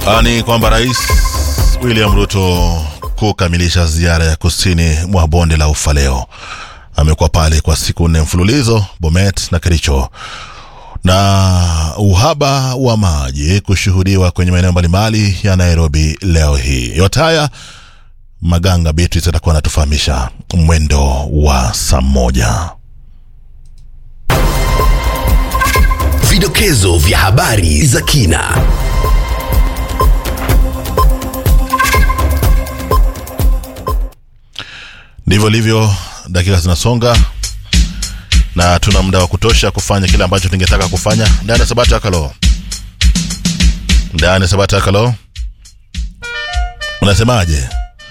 Ni kwamba Rais William Ruto kukamilisha ziara ya kusini mwa bonde la Ufa leo amekuwa pale kwa siku nne mfululizo Bomet na Kericho, na uhaba wa maji kushuhudiwa kwenye maeneo mbalimbali ya Nairobi leo hii. Yote haya Maganga Beatrice atakuwa anatufahamisha mwendo wa saa moja. Vidokezo vya habari za kina. Ndivyo livyo, dakika zinasonga na tuna muda wa kutosha kufanya kile ambacho tungetaka kufanya ndani ya Sabata Kalo, ndani ya Sabata Kalo. Unasemaje?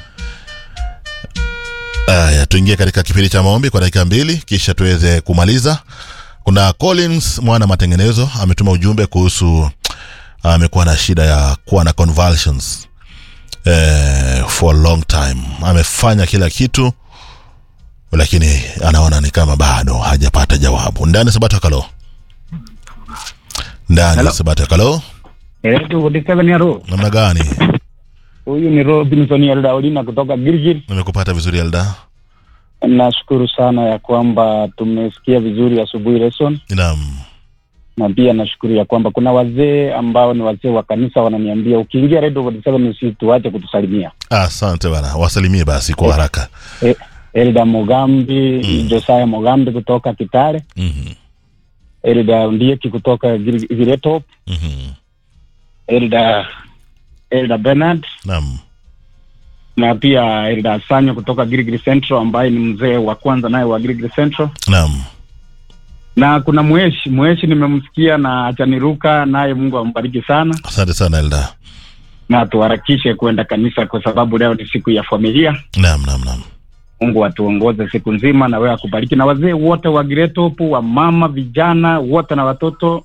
Aya, tuingie katika kipindi cha maombi kwa dakika mbili kisha tuweze kumaliza. Kuna Collins mwana matengenezo ametuma ujumbe kuhusu amekuwa na shida ya kuwa na convulsions eh, for a long time. Amefanya kila kitu lakini anaona ni kama bado hajapata jawabu. Ndani ya Sabata Kalo, ndani ya Hello. Sabata Kalo, Eletu 47 ya Ro. namna gani? Huyu ni Robinson Eldaolina kutoka Gilgil. Nimekupata vizuri Elda? Nashukuru sana ya kwamba tumesikia vizuri asubuhi lesson, Naam, na pia nashukuru ya kwamba kuna wazee ambao ni wazee wa kanisa wananiambia ukiingia Radio 47 usituache kutusalimia. asante bana, wasalimie basi kwa haraka. E, Elda Mogambi, Mm. Josiah Mogambi kutoka Kitale, Mhm, Elda Ndieki kutoka Gil- Giretop, mhm. Elda Elda Bernard Naam, na pia Elda Sanyo kutoka Gilgil Central ambaye ni mzee wa kwanza naye wa Gilgil Central. naam. na kuna mweshi mweshi nimemsikia na achaniruka naye mungu ambariki sana Asante sana Elda. na tuharakishe kwenda kanisa kwa sababu leo ni siku ya familia Naam, naam, naam. mungu atuongoze siku nzima na wewe akubariki na wazee wote wa giretopu wa mama vijana wote na watoto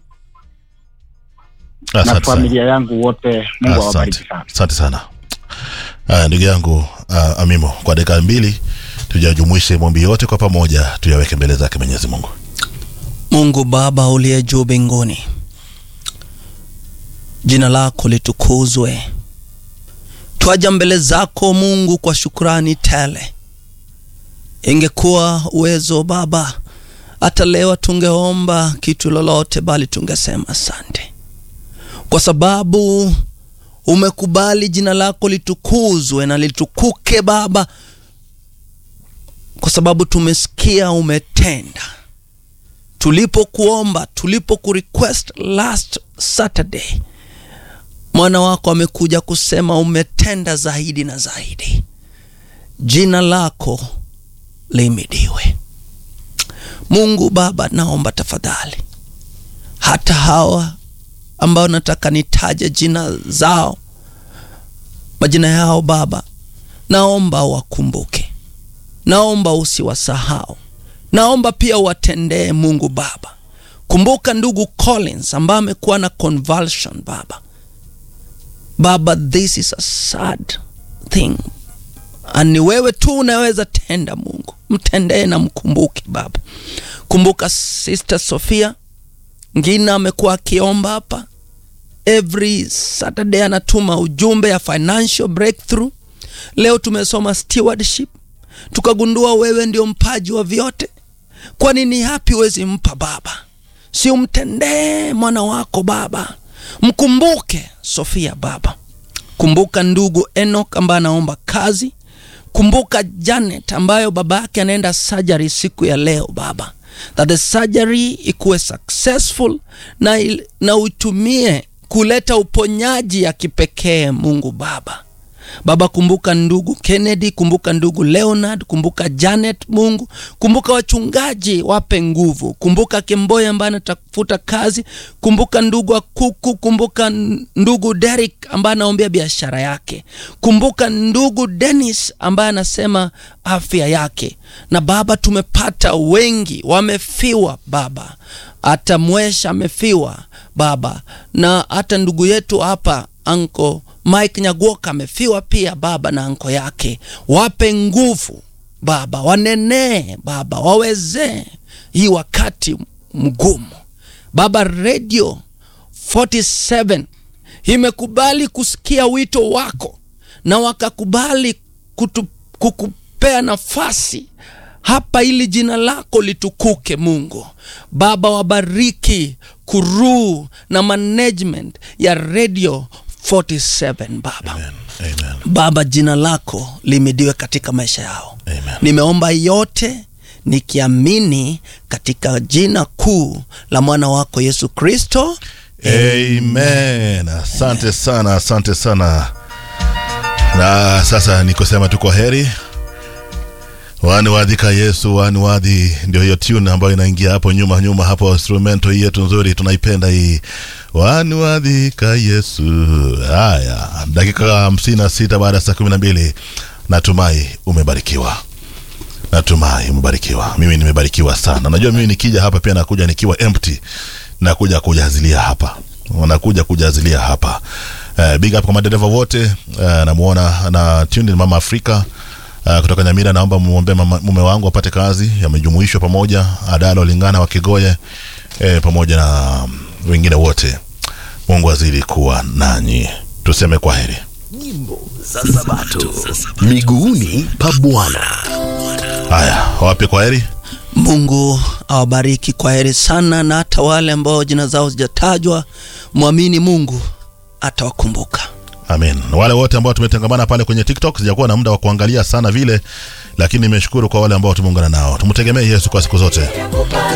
na Asante sana. familia yangu wote mungu awabariki Asante, sana asante sana. Aya, ndugu yangu uh, Amimo, kwa dakika mbili tujajumuishe maombi yote kwa pamoja, tuyaweke mbele zake Mwenyezi Mungu. Mungu Baba uliye juu mbinguni, jina lako litukuzwe. Twaja mbele zako Mungu kwa shukrani tele. Ingekuwa uwezo Baba, hata leo tungeomba kitu lolote, bali tungesema asante, kwa sababu umekubali jina lako litukuzwe na litukuke Baba, kwa sababu tumesikia umetenda tulipokuomba tulipokurequest last Saturday, mwana wako amekuja kusema umetenda zaidi na zaidi. Jina lako limidiwe. Mungu Baba, naomba tafadhali, hata hawa ambao nataka nitaje jina zao, majina yao Baba, naomba wakumbuke, naomba usiwasahau naomba pia watendee Mungu Baba. Kumbuka ndugu Collins ambaye amekuwa na convulsion Baba. Baba, this is a sad thing, ni wewe tu unaweza tenda. Mungu mtendee na mkumbuke Baba. Kumbuka Sister Sofia Ngina amekuwa akiomba hapa every Saturday, anatuma ujumbe ya financial breakthrough. Leo tumesoma stewardship, tukagundua wewe ndio mpaji wa vyote. Kwa nini hapi wezi mpa Baba? Si umtendee mwana wako Baba, mkumbuke Sofia Baba. Kumbuka ndugu Enoch ambaye anaomba kazi. Kumbuka Janet ambayo baba yake anaenda surgery siku ya leo Baba, that the surgery ikuwe successful na, il- na utumie kuleta uponyaji ya kipekee Mungu Baba. Baba, kumbuka ndugu Kennedy, kumbuka ndugu Leonard, kumbuka Janet. Mungu, kumbuka wachungaji, wape nguvu. Kumbuka Kemboya ambaye anatafuta kazi. Kumbuka ndugu Akuku, kumbuka n- ndugu Derek ambaye anaombea biashara yake. Kumbuka ndugu Dennis ambaye anasema afya yake. Na Baba, tumepata wengi wamefiwa Baba, hata Mwesha amefiwa Baba, na hata ndugu yetu hapa anko Mike Nyagoka amefiwa pia Baba na anko yake. Wape nguvu Baba, wanenee Baba, wawezee hii wakati mgumu Baba. Radio 47 imekubali kusikia wito wako na wakakubali kutu, kukupea nafasi hapa ili jina lako litukuke mungu baba wabariki kuruu na management ya radio 47 baba Amen. Amen. baba jina lako limidiwe katika maisha yao Amen. nimeomba yote nikiamini katika jina kuu la mwana wako yesu kristo Amen. Asante sana, asante sana. Na sasa ni kusema tu kwa heri. Wani wadhika Yesu, wani wadhi, ndio hiyo tune ambayo inaingia hapo nyuma nyuma hapo, instrumento hii yetu nzuri, tunaipenda hii. Wani wadhika Yesu. Haya, dakika hamsini na sita baada ya saa kumi na mbili. Natumai umebarikiwa. Natumai umebarikiwa. Mimi nimebarikiwa sana. Najua mimi nikija hapa pia nakuja nikiwa empty, nakuja kujazilia hapa, nakuja kujazilia hapa. Uh, big up kwa madereva wote. Uh, namuona na tuned in Mama Afrika uh, kutoka Nyamira. Naomba muombe mama- mume wangu apate kazi, yamejumuishwa pamoja Adalo Lingana wa Kigoye eh, pamoja na wengine wote. Mungu azidi kuwa nanyi, tuseme kwa heri. Nyimbo za Sabato. Miguuni pa Bwana. Haya, wape kwa heri. mungu awabariki kwa heri sana na hata wale ambao jina zao zijatajwa mwamini mungu atawakumbuka Amen. Wale wote ambao tumetangamana pale kwenye TikTok, sijakuwa na muda wa kuangalia sana vile, lakini nimeshukuru kwa wale ambao tumeungana nao. Tumtegemee Yesu kwa siku zote.